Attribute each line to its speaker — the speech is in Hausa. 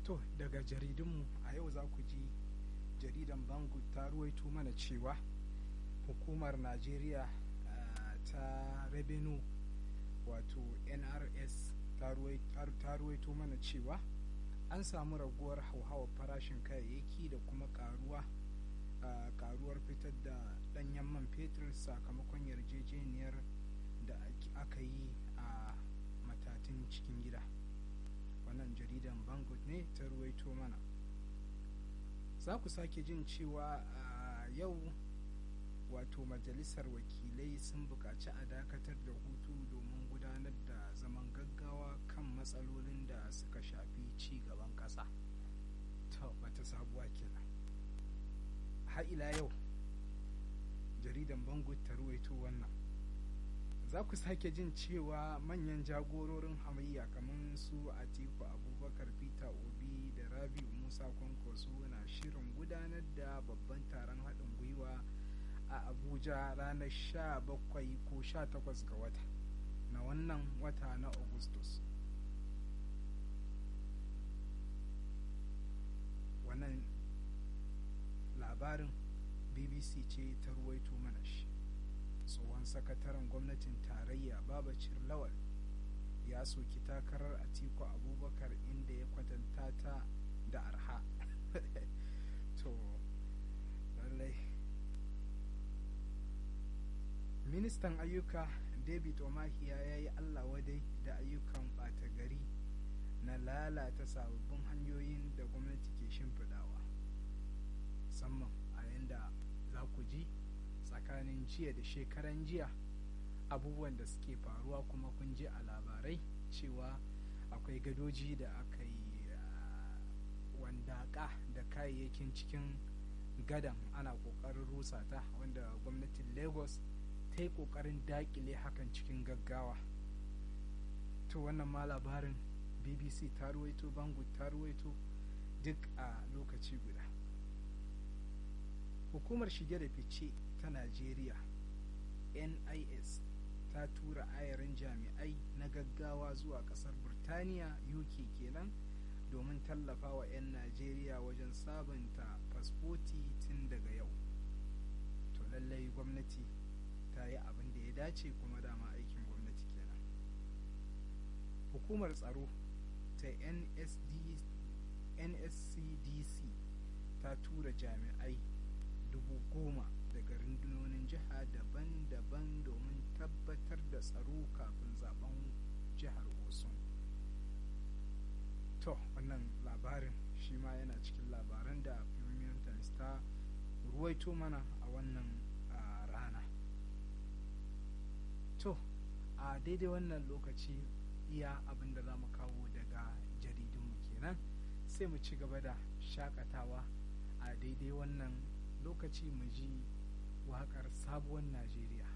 Speaker 1: to daga jaridunmu a yau za ku ji jaridan bangu ta ruwaito mana cewa hukumar najeriya ta revenue wato nrs ta ruwaito mana cewa an samu raguwar hauhawar farashin kayayyaki da kuma karuwa karuwar fitar da danyen man fetur sakamakon yarjejeniyar da aka yi a matatun cikin gida wannan jaridan bangut ne ta ruwaito mana za ku sake jin cewa a yau wato majalisar wakilai sun buƙaci a dakatar da hutu domin gudanar da zaman gaggawa kan matsalolin da suka shafi ci gaban ƙasa ta wata sabuwa kenan ila yau jaridan bangut ta ruwaito wannan za ku sake jin cewa manyan jagororin hamayya kamar su atiku abubakar peter obi da rabi'u musa kwankwaso na shirin gudanar da babban taron haɗin gwiwa a abuja ranar 17 ko 18 ga wata na wannan wata na augustus wannan labarin bbc ce ta ruwaito mana shi tsohon sakataren gwamnatin tarayya babacir lawal ya soki takarar atiku abubakar inda ya kwatanta ta da arha to lallai ministan ayyuka david omahiya ya yi allah wadai da ayyukan ɓata gari na lalata sababbin hanyoyin da gwamnati ke shimfiɗawa musamman a yadda za ku ji tsakanin jiya da shekaran jiya abubuwan da suke faruwa kuma kun ji a labarai cewa akwai gadoji da aka yi wandaka da kayayyakin cikin gadan ana kokarin rusa ta wanda gwamnatin lagos ta yi kokarin dakile hakan cikin gaggawa to wannan ma labarin bbc ta ruwaito bangu ta ruwaito duk a lokaci guda hukumar shige da fice ta najeriya nis ta tura ayarin jami'ai na gaggawa zuwa kasar burtaniya uk kenan domin tallafa wa 'yan najeriya wajen sabunta fasfoti tun daga yau to lallai gwamnati ta yi abin da ya dace kuma dama aikin gwamnati kenan hukumar tsaro ta nscdc ta tura jami'ai dubu goma daga rundunonin jiha daban-daban domin tabbatar da tsaro kafin zaben jihar osun to wannan labarin shi ma yana cikin labaran da premium times ta ruwaito mana a wannan rana to a daidai wannan lokaci iya abin da za mu kawo daga jaridunmu kenan sai mu ci gaba da shakatawa a daidai wannan lokaci mu ji waƙar sabuwar najeriya